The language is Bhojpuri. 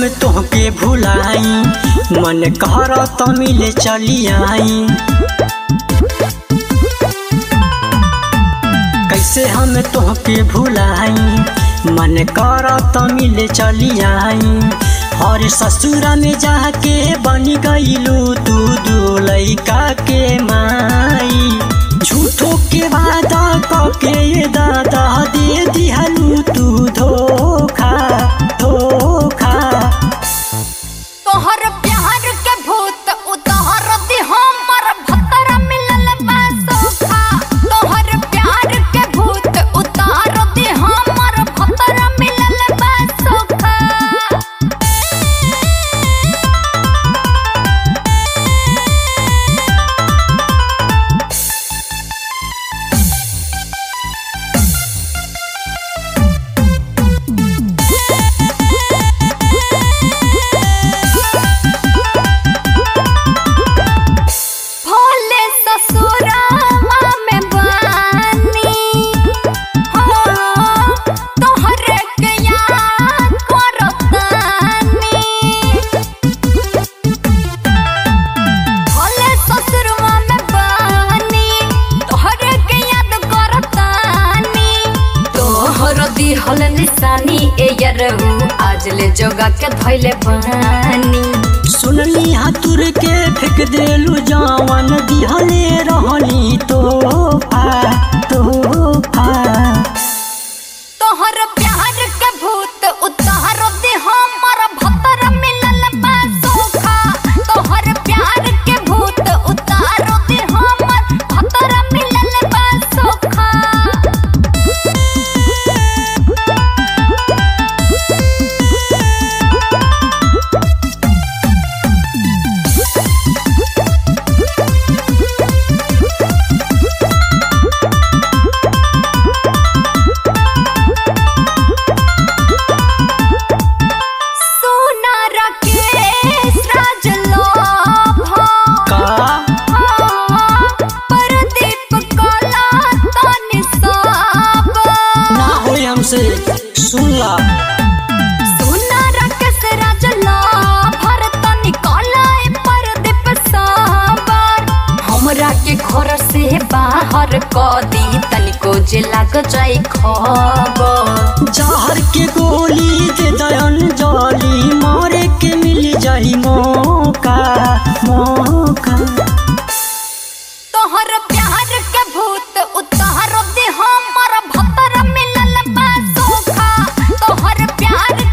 हम तोहके भुलाई मन कर त मिले चली आई कैसे हम तोहके भुलाई मन कर त मिले चली आई और ससुरा में जाके बन गईलू तू दू लैका के माई झूठो के वादा कके दादा दे दिहलू तू धोखा धोखा तोहर प्यार के भूत उतार दे हमर भतर मिलल बा सोखा तोहर प्यार के भूत उतार दे हमर भतर मिलल बा सोखा भोले ससुरावा में बानी हो तोहरे के याद करतानी भोले ससुरवा में बानी तोहरे के याद करतानी तोहर दिहल निशानी ए यरहू आज ले जोगा के धइले बानी सुनली हाथुर के फेंक देलू जवन दिहले रहनी तोहफा तोहफा तोहर प्यार के भूत उतार दे हमर भतर मिलल बा सोखा तोहर प्यार के भूत उतार दे हमर भतर मिलल बा सोखा सोना राकेश राजलोभा का परदीप कला तनि सब ना होई हमसे सुनला सोना राकेश राजलोभर तनि कला परदीप साबर हमरा के घर से बाहर क दी तनिको जे लाग जाई खबर जहर के गोली दे दयन जली मारे के मिल जाई मौका मौका तोहर प्यार के भूत उतार दे हमर भतर मिलल बा सोखा तोहर प्यार